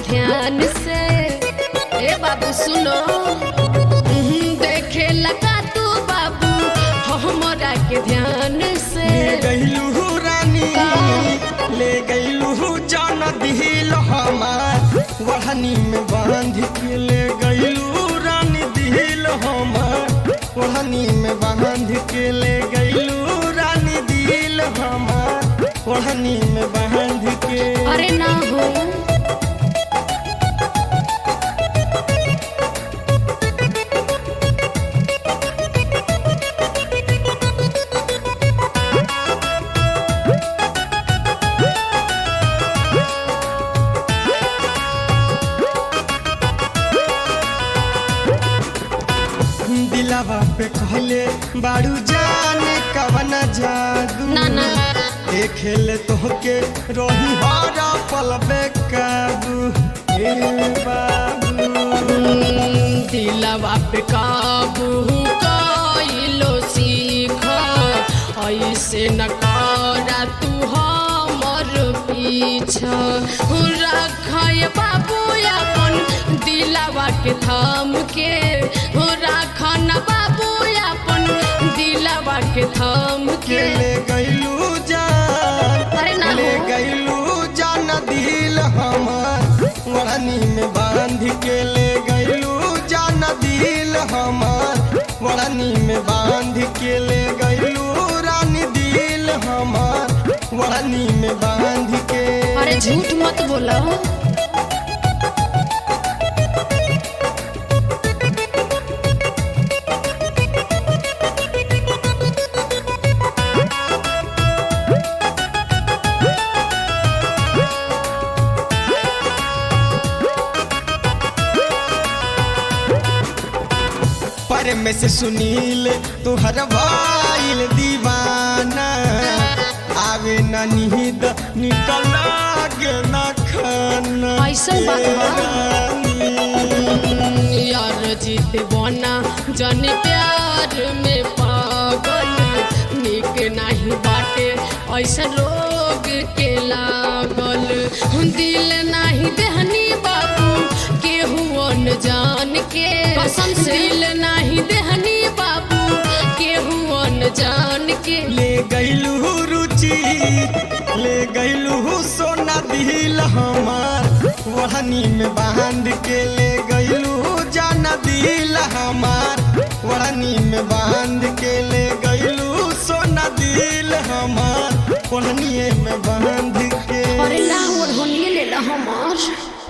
ध्यान से ए बाबू सुनो हम्म, देखे लगा तू बाबू हमरा के ध्यान से ले गईलू रानी ले गईलू जान दिल हमार वहनी में बांध के ले गईलू रानी दिल हमार वहनी में बांध के ले गईलू रानी दिल हमार वहनी में बांध के अरे ना हो दिलावा पे कहले बाड़ू जाने कवना जादू ना ना देखेले तोहके रोही हारा पल बेकाबू हे बाबू हम्म, दिलवा पे काबू कइलो सीख ऐसे न करा तू हमर पीछा रखय बाबू अपन दिलवा के थाम के राख न बाबू अपन दिलवा के थाम के के ले गईलू जान अरे ना ले हो। गईलू जान दिल हमार वड़नी में बांध के ले गईलू जान दिल हमार वड़नी में बांध के ले गईलू रानी दिल हमार वड़नी में बांध के अरे झूठ मत बोलो पर में से सुनील तुहर भाईल दीवाना आवे न नींद निकल के न खाना ऐसन बात बा? रानी। यार जीत बना जन प्यार में पागल निक नहीं बाटे ऐसा लोग के लागल दिल नहीं देहनी बाबू केहू अन जान के कसम से दिल नहीं देहनी बाबू केहू अन जान के ले गईलू रुचि ले गईलू सोना दिल हमार वहनी में बांध के ले गईलू जाना दिल हमार वहनी में बांध के ले गईलू सोना दिल हमार वहनी में बांध के अरे ना और होनिए ले ला हमार